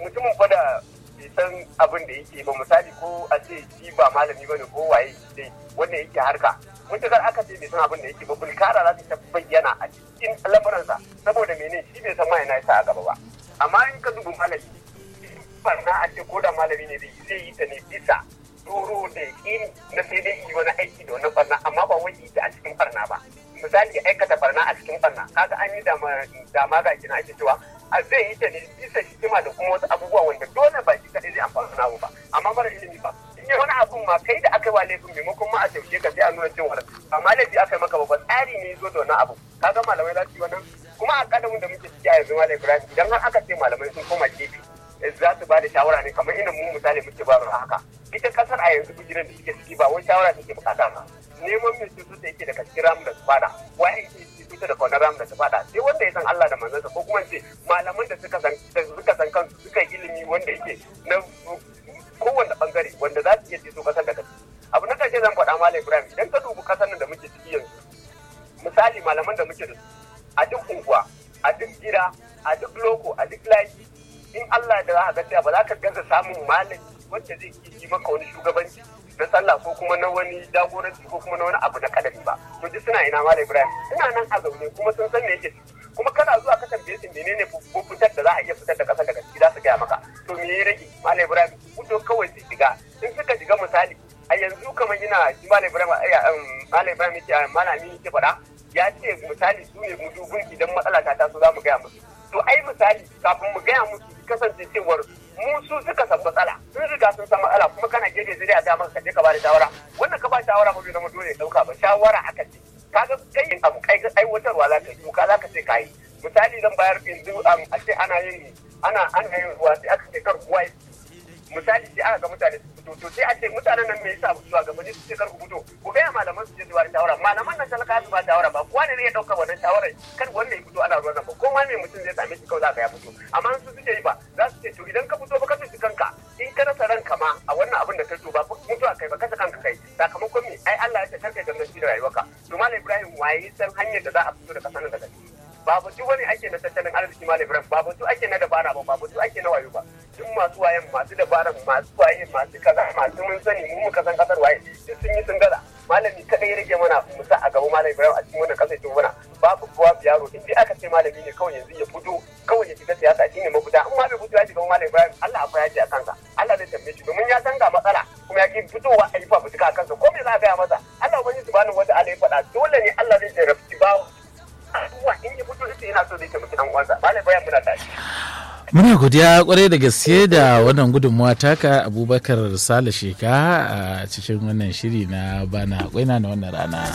mutumin fa da bai san abin da yake ba misali ko a ce shi ba malami bane ko waye dai wanda yake harka mutukar aka ce bai san abin da yake ba bulkara za ta bayyana a cikin lamuransa saboda mene shi bai san ma yana sa a gaba ba amma in ka dubi malami barna a ce ko da malami ne zai yi ta ne bisa doro da yaƙini na sai dai yi wani aiki da wani barna amma ba wai ita a cikin barna ba misali aikata barna a cikin barna kaga an yi dama ga kina ake cewa a zai yi ta ne bisa hikima da kuma wasu abubuwa wanda dole ba shi kaɗai zai amfana namu ba amma mara ilimi ba in yi wani abun ma kai da aka yi wa laifin maimakon ma a taushe ka sai a nuna cewa ba ma laifi aka yi maka ba tsari ne zo da wani abu kaga malamai za su yi wannan kuma a kadamin da muke ciki a yanzu malam ibrahim idan har aka ce malamai sun koma gefe za su ba da shawara ne kamar inda mu misali muke ba haka ita kasar a yanzu bijiran da suke ciki ba wai shawara take bukata ba neman mai cutu da yake daga cikin ramin da su fada waye yake cutu da kwanar ramin da su fada sai wanda ya san Allah da manzansa ko kuma ce malaman da suka san suka san kansu suka yi ilimi wanda yake na kowanne bangare wanda za su iya ceto kasar da kaci abu na karshe zan faɗa malam Ibrahim idan ka dubi kasar nan da muke ciki yanzu misali malaman da muke da su a duk unguwa a duk gida a duk loko a duk layi in Allah da za ka ga ba za ka gaza samun malami wanda zai yi maka wani shugabanci na sallah ko kuma na wani jagoranci ko kuma na wani abu na kadari ba to duk suna ina malam Ibrahim suna nan a zaune kuma sun san me yake kuma kana zuwa ka tambaye su menene ko fitar da za a iya fitar da kasar daga ciki za su gaya maka to me ya rage malam Ibrahim fito kawai su shiga in suka shiga misali a yanzu kamar ina shi malam Ibrahim malam Ibrahim yake malami yake faɗa ya ce misali su ne mudubin idan matsala ta taso za mu gaya musu to ai misali kafin mu gaya musu kasance cewar mu su suka san matsala sun riga sun san matsala kuma kana gefe zai a damar ka je ka bada shawara wannan ka ba shawara ba bai zama dole ya dauka ba shawara aka ce kaga kai abu kai aiwatarwa za ka yi doka za ka ce ka yi misali zan bayar yanzu a ce ana yin ana ana yin ruwa sai aka ce kar ruwa misali sai aka ga mutane su fito to sai a ce mutanen nan me yasa su ga gaba su ce kar ku fito ku ga malaman su je su ba shawara malaman nan talaka su ba shawara ba kowa ne zai dauka wannan shawara kar wanda ya fito ana ruwan nan ba ko ma me mutum zai same shi kawai za ka ya fito amma su suke yi ba za su ce to idan ka fito ba ka tuci kanka in ka rasa ranka ma a wannan abin da ka to ba mutuwa kai ba kasa kanka kai sakamakon me ai Allah ya ce karka gangan shi da rayuwarka to malam Ibrahim waye san hanyar da za a fito da kasan daga ciki ba batu wani ake na tattalin arziki malam Ibrahim ba batu ake na dabara ba ba batu ake na wayo ba duk masu wayan masu dabaran masu waye masu kaza masu mun sani mu muka san kasar waye duk sun yi sun gaza malami kadai ya rage mana mu sa a gaba malam Ibrahim a cikin wannan kasar to mana babu kowa yaro in dai aka ce malami ne kawai yanzu ya fito kawai ya shiga siyasa shine mafita in ma bai fito ya shiga malam Ibrahim Allah akwai yaji a kansa Allah zai tambaye shi domin ya san ga matsala kuma ya ki fitowa a yi fafutuka a kansa ko me za a gaya masa Allah ubangiji subhanahu wa ta'ala ya faɗa dole ne Allah zai jarabci bawo abubuwa in ya fito ita yana so zai taimaki dan uwansa malam Ibrahim muna tashi Muna godiya kwarai da gaske da wannan gudunmuwa taka Abubakar Sale Sheka a cikin wannan shiri na bana kwaina na wannan rana.